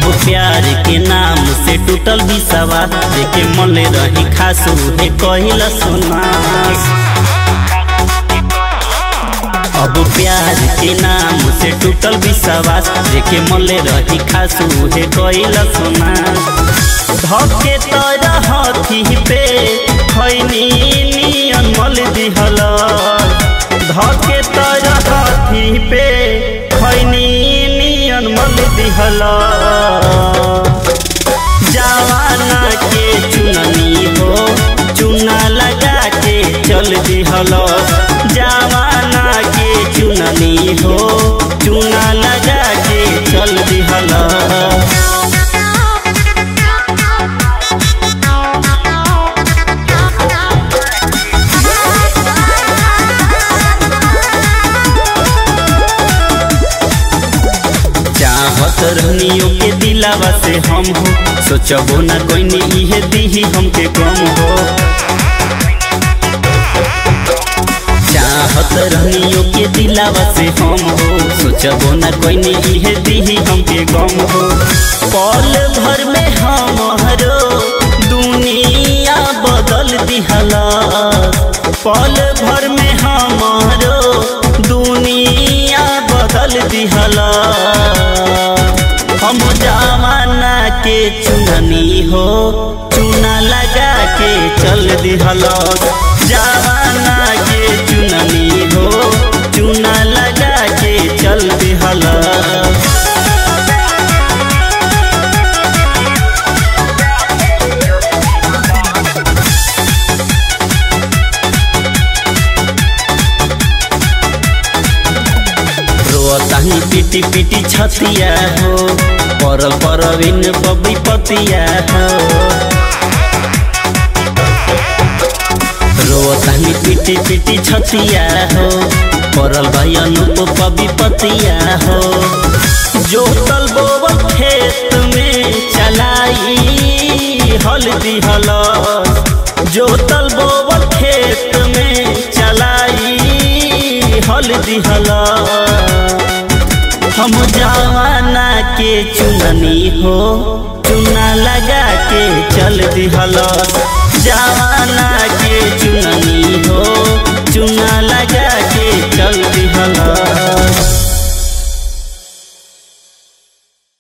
अब प्यार के नाम से टूटल बिसवा देखे मले रही खास उहे कहिला सुनास अब प्यार के नाम से टूटल विश्वास देखे मले रही खास उहे कहिला सुनास धके तरह हथी पे खैनी नियन मल दिहल धके तरह हथी पे खैनी नियन मल दिहल जवाना के चुननी हो चुना लगा के चल दिहल जवाना के चुननी हो चुना लगा के चल दिहल चाहत रहनियो के दिलावा से हम हो सोचबो ना कोई इहे दीही हमके गम हो चाहत रहनियो के दिलावा से हम हो सोचबो ना कोई इहे दीही हमके गम हो पल भर में हमारो दुनिया बदल दिहला पल भर में हमारो दुनिया बदल दिहला हम जमाना के चुननी हो चुना लगा के चल दिहल जमाना के चुननी हो चुना लगा के चल दिहल रोतानी पिटी पिटी छतिया हो परल परविन बबी पतिया हो रोतानी पिटी पिटी छतिया हो परल भाई अनुप बबी पतिया हो जोतल बोबल खेत में चलाई हल्दी हलस जोतल बोबल खेत में चलाई हल्दी हलस हम जवाना के चुननी हो चुना लगा के चल दिहल जवाना के चुननी हो चुना लगा के चल दिहल